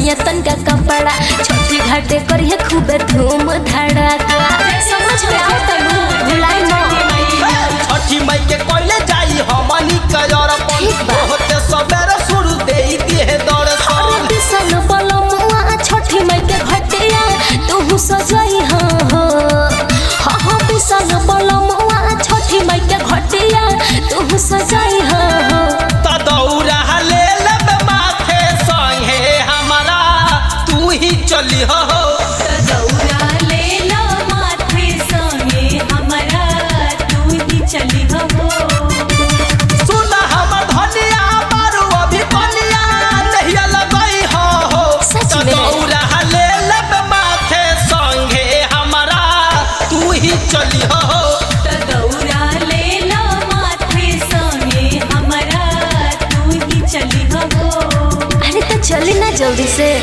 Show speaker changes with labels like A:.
A: सैया तनका कपड़ा छठी घाटे करिए खूबे धूम धड़ाका समझ में आता भुलाई ना
B: छठी मई के कोइले जाई हमनी कयरपन
A: ठीक बा।
B: होते सबेरे शुरू देई दिए
A: अरे
B: दर्शन
A: बिसन बलमुआ छठी मई के घटिया तू सजाई हाँ हो हाँ हाँ बिसन बलमुआ छठी मई के घटिया तू सजाई हाँ हो
B: त दौरा ले लब माथे संगे हमारा तू ही चली हो
C: दौरा ले लो माथे संगे हमरा तू ही चली हो
B: सुन हमर धनिया मारू अभी कनिया नहीं लगई हो
A: सच
B: त
A: में?
B: दौरा ले लब माथे संगे हमारा तू ही चली हो
C: दौरा ले लो माथे संगे हमरा तू ही चली हो
A: अरे तो चली ना जल्दी से